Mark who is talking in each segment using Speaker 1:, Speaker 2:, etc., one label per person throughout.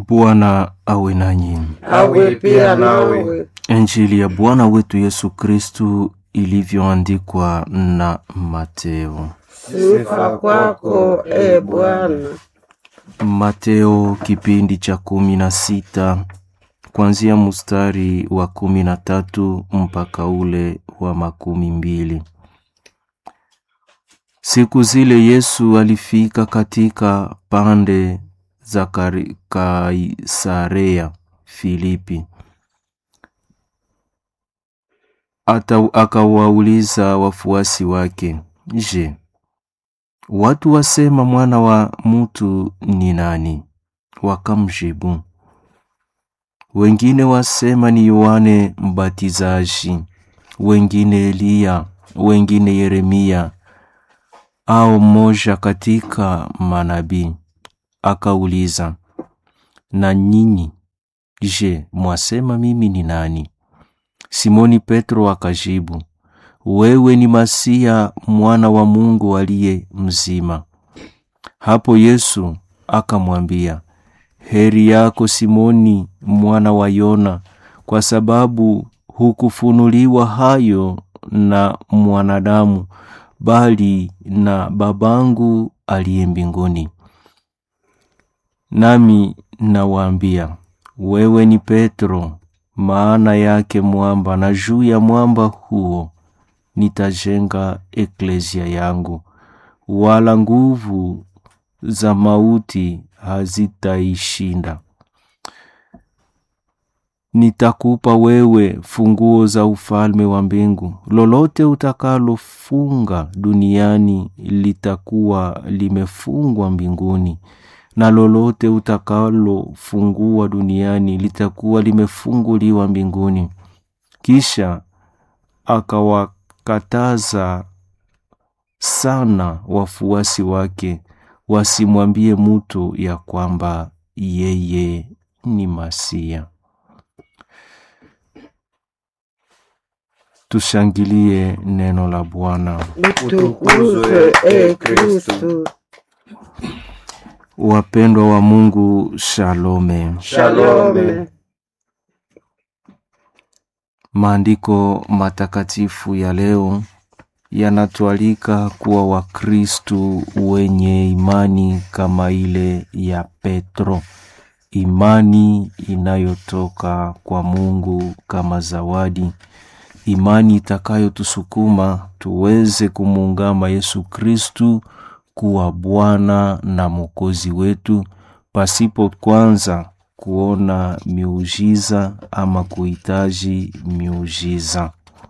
Speaker 1: Bwana awe nanyi.
Speaker 2: awe pia nawe.
Speaker 1: Injili ya Bwana wetu Yesu Kristu ilivyoandikwa na Mateo.
Speaker 2: Sifa kwako e Bwana.
Speaker 1: Mateo kipindi cha kumi na sita kuanzia mustari wa kumi na tatu mpaka ule wa makumi mbili. Siku zile Yesu alifika katika pande za Kari- Kaisarea Filipi. Ata akawauliza wafuasi wake, Je, watu wasema mwana wa mtu ni nani? Wakamjibu, wengine wasema ni Yohane Mbatizaji, wengine Eliya, wengine Yeremia au mmoja katika manabii. Akauliza, na nyinyi je, mwasema mimi ni nani? Simoni Petro akajibu, wewe ni Masia mwana wa Mungu aliye mzima. Hapo Yesu akamwambia, heri yako Simoni mwana wa Yona, kwa sababu hukufunuliwa hayo na mwanadamu, bali na babangu aliye mbinguni. Nami nawaambia, wewe ni Petro, maana yake mwamba, na juu ya mwamba huo nitajenga eklesia yangu, wala nguvu za mauti hazitaishinda. Nitakupa wewe funguo za ufalme wa mbingu. Lolote utakalofunga duniani litakuwa limefungwa mbinguni, na lolote utakalofungua duniani litakuwa limefunguliwa mbinguni. Kisha akawakataza sana wafuasi wake wasimwambie mutu ya kwamba yeye ni Masia. Tushangilie neno la Bwana.
Speaker 2: Utukuzwe e Kristu.
Speaker 1: Wapendwa wa Mungu, shalome.
Speaker 2: Shalome.
Speaker 1: Maandiko matakatifu ya leo yanatualika kuwa Wakristu wenye imani kama ile ya Petro, imani inayotoka kwa Mungu kama zawadi, imani itakayotusukuma tuweze kumuungama Yesu Kristu kuwa Bwana na Mwokozi wetu pasipo kwanza kuona miujiza ama kuhitaji miujiza.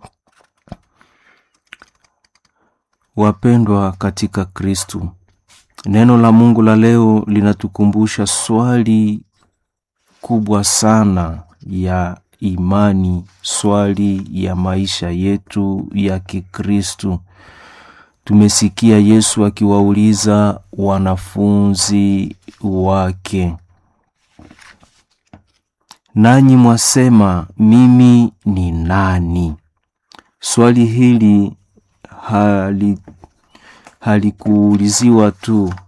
Speaker 1: Wapendwa katika Kristu, neno la Mungu la leo linatukumbusha swali kubwa sana ya imani, swali ya maisha yetu ya Kikristu. Tumesikia Yesu akiwauliza wanafunzi wake, nanyi mwasema mimi ni nani? Swali hili hali halikuuliziwa tu